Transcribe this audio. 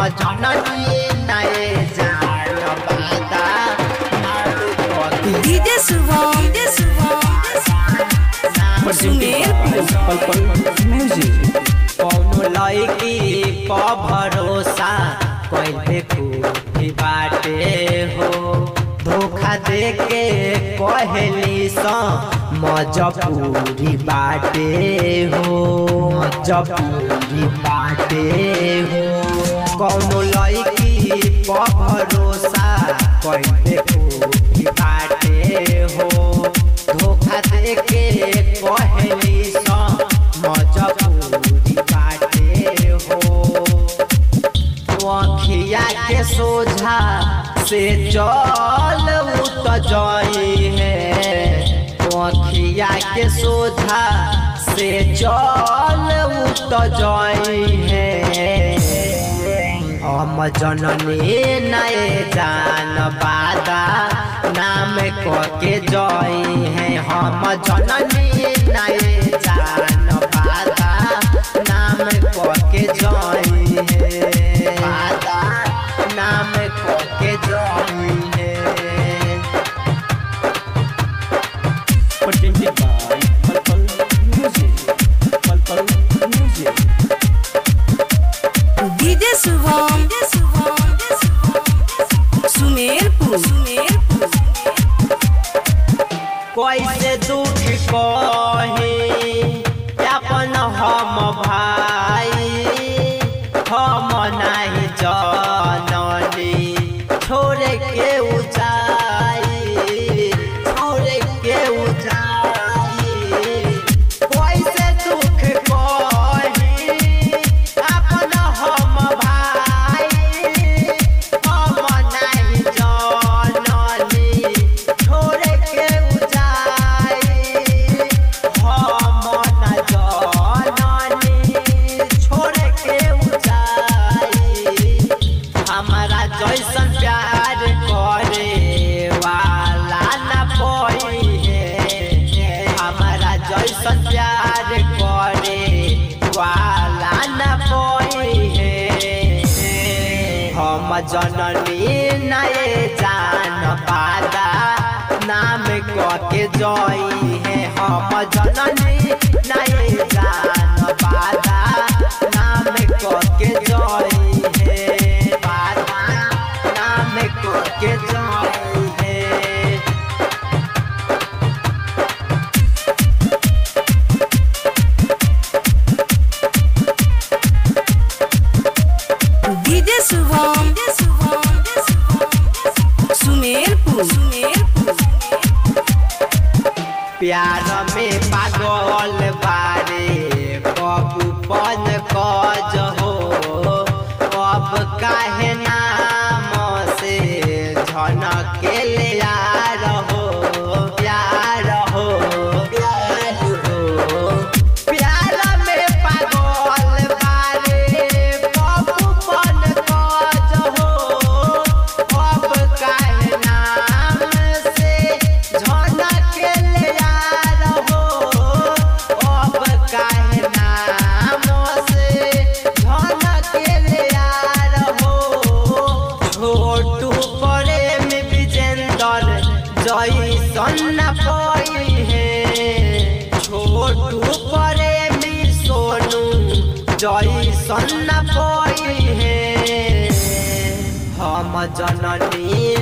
जननी नए जान बादा मारू पति डीजे शुभम डीजे शुभम सुमेरपुर कौनो लड़की प भरोसा कैले खूबी बाटे हो धोखा दे के कहली स मजबूरी बाटे हो मजबूरी बाटे हो कौनो लड़की प भरोसा कैले खूबी बाटे हो धोखा दे के कहली स मजबूरी बाटे हो अखिया के सोझा से चल उत जाई है अखिया के सोझा से चल उत जाई है हम जननी नए जान बादा नाम के जई है हम जननी नए जान बादा नाम के जई है बादा नाम के जई है presented by Purple Music. Purple Music. DJ Shubham DJ Shubham Sumerpur Sumerpur कैसे दुख कही अपन हम भाई हम नहीं जननी छोड़ के ऊंचाई छोड़ के ऊंचाई कैसे दुख कही अपन हम भाई हम नहीं जननी छोड़ के ऊंचाई हम न जननी छोड़ के ऊंचाई हमारा जैसन प्यार करे वाला न कोई है हमारा जैसन प्यार करे वाला न कोई है हम जननी नए जान पादा नाम के जई है हम जननी नए जान पादा नाम के जई है पादा नाम के जई है डीजे शुभम डीजे शुभम सुमेरपुर सुमेरपुर प्यार में पागल बारे कबू पन कज हो अब काहे नाम से झनके ले यार हो प्यार हो प्यार हो प्यार में पागल बारे कबू पन कज हो अब काहे नाम से झनके ले यार हो अब काहे नाम से झनके ले यार हो छोटू प्रेम विजेंदर जैसन न कोई है छोटू प्रेमी सोनू जैसन न कोई है हम जननी